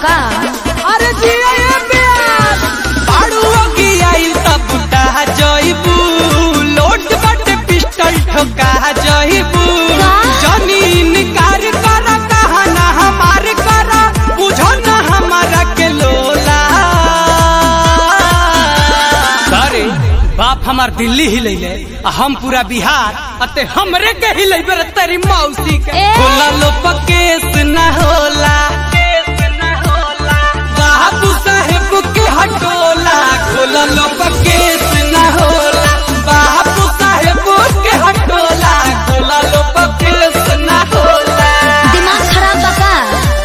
का अरे जिया ये प्यार पाड़ुओ की आई तब बुटा जइबू लोट बट पिस्टल ठोका जइबू का? जमीन कार कर कहा ना हमार कर बुझो ना हमारा के लोला अरे बाप हमार दिल्ली हिलैले आ हम पूरा बिहार अते हमरे के हिलैबे रे तेरी मौसी के ए! होला लो पकेस ना होला बाबू साहेब के हटोला खोला लो पकेस ना होला बाबू साहेब के हटोला खोला लो पकेस ना होला दिमाग खराब बा का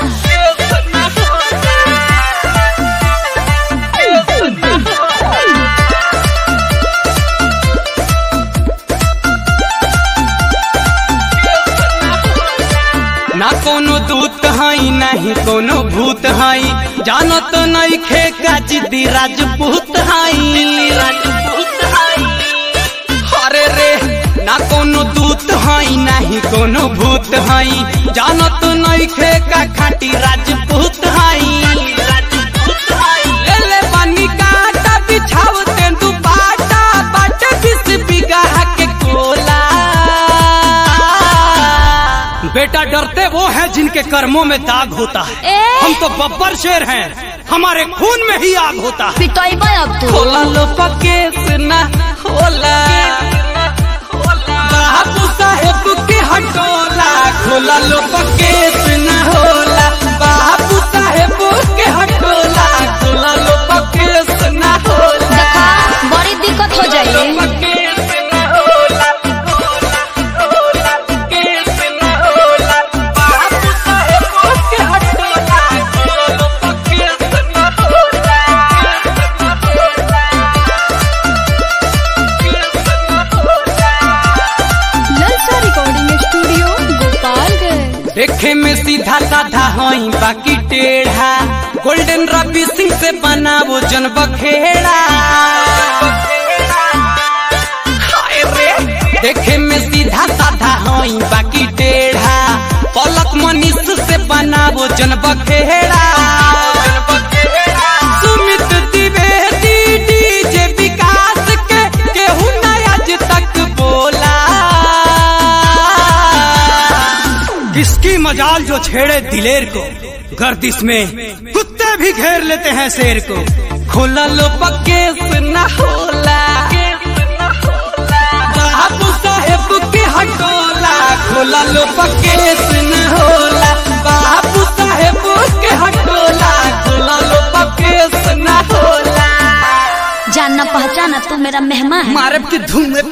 ना कोनो दूत हई नहीं कोनो भूत हई जानत नहीं खे का जिद्दी राजपूत हई राजपूत हई अरे रे ना कोनो दूत हई नहीं कोनो भूत हई जानत नहीं खे का खाटी राजपूत हई राजपूत हई ले ले बनी काटा बिछाव तेंदु पाटा बाट बिस बिगहा के कोला बेटा डरते वो हैं जिनके कर्मों में दाग होता है ए! हम तो बब्बर शेर हैं हमारे खून में ही आग होता है पिटोइबा अब तू होला लो पकेस ना होला बाबू साहेब के हटोला खोला लो पकेस ना होला बाबू साहेब के हटोला खोला लो पकेस ना होला देखा बड़ी दिक्कत हो जाई पकेस ना होला होला पकेस ना होला बाबू साहेब के हटोला खोला लो पकेस ना होला ललसा रिकॉर्डिंग स्टूडियो गोपालगंज देखे में सीधा साधा हई बाकी टेढ़ा गोल्डन रवि सिंह से बना वो जन बखेड़ा हाय रे, देखे में सीधा साधा हई बाकी टेढ़ा पलक मनीष से बना वो जन बखेड़ा सुमित द्विवेदी डीजे विकास के केहू ना आज तक बोला किसकी मजाल जो छेड़े दिलेर को गर्दिश में कुत्ते भी घेर लेते हैं शेर को खोला लो पकेस न होला बाबू साहेब के हटोला खोला लो पकेस न होला बाबू साहेब के हटोला खोला लो पकेस न होला जानना पहचाना तू मेरा मेहमान है मारब की धूम में